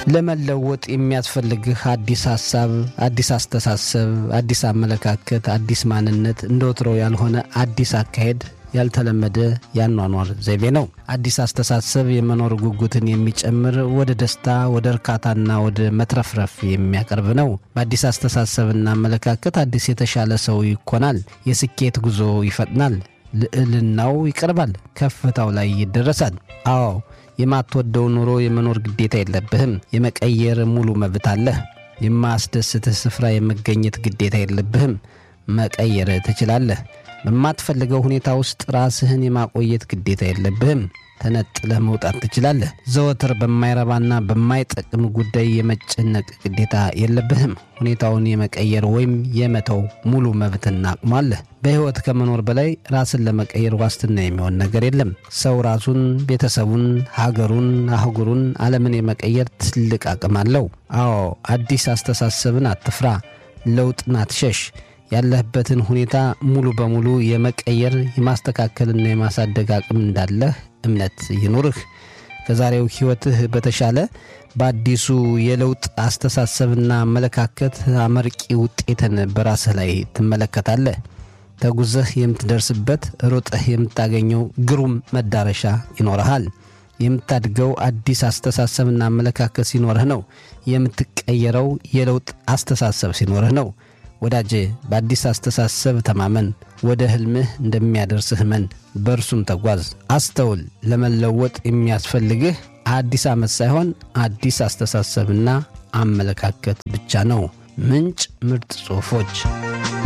ለመለወጥ የሚያስፈልግህ አዲስ ሀሳብ፣ አዲስ አስተሳሰብ፣ አዲስ አመለካከት፣ አዲስ ማንነት፣ እንደ ወትሮው ያልሆነ አዲስ አካሄድ ያልተለመደ ያኗኗር ዘይቤ ነው። አዲስ አስተሳሰብ የመኖር ጉጉትን የሚጨምር ወደ ደስታ፣ ወደ እርካታና ወደ መትረፍረፍ የሚያቀርብ ነው። በአዲስ አስተሳሰብና አመለካከት አዲስ የተሻለ ሰው ይኮናል። የስኬት ጉዞ ይፈጥናል። ልዕልናው ይቀርባል። ከፍታው ላይ ይደረሳል። አዎ የማትወደው ኑሮ የመኖር ግዴታ የለብህም። የመቀየር ሙሉ መብት አለህ። የማያስደስትህ ስፍራ የመገኘት ግዴታ የለብህም። መቀየር ትችላለህ። በማትፈልገው ሁኔታ ውስጥ ራስህን የማቆየት ግዴታ የለብህም። ተነጥለህ መውጣት ትችላለህ። ዘወትር በማይረባና በማይጠቅም ጉዳይ የመጨነቅ ግዴታ የለብህም። ሁኔታውን የመቀየር ወይም የመተው ሙሉ መብትና አቅሙ አለህ። በሕይወት ከመኖር በላይ ራስን ለመቀየር ዋስትና የሚሆን ነገር የለም። ሰው ራሱን፣ ቤተሰቡን፣ ሀገሩን፣ አህጉሩን፣ ዓለምን የመቀየር ትልቅ አቅም አለው። አዎ አዲስ አስተሳሰብን አትፍራ፣ ለውጥን አትሸሽ። ያለህበትን ሁኔታ ሙሉ በሙሉ የመቀየር የማስተካከልና የማሳደግ አቅም እንዳለህ እምነት ይኑርህ። ከዛሬው ሕይወትህ በተሻለ በአዲሱ የለውጥ አስተሳሰብና አመለካከት አመርቂ ውጤትን በራስህ ላይ ትመለከታለህ። ተጉዘህ የምትደርስበት ሮጠህ የምታገኘው ግሩም መዳረሻ ይኖረሃል። የምታድገው አዲስ አስተሳሰብና አመለካከት ሲኖርህ ነው። የምትቀየረው የለውጥ አስተሳሰብ ሲኖርህ ነው። ወዳጄ በአዲስ አስተሳሰብ ተማመን። ወደ ሕልምህ እንደሚያደርስህ መን በእርሱም ተጓዝ። አስተውል። ለመለወጥ የሚያስፈልግህ አዲስ ዓመት ሳይሆን አዲስ አስተሳሰብና አመለካከት ብቻ ነው። ምንጭ ምርጥ ጽሑፎች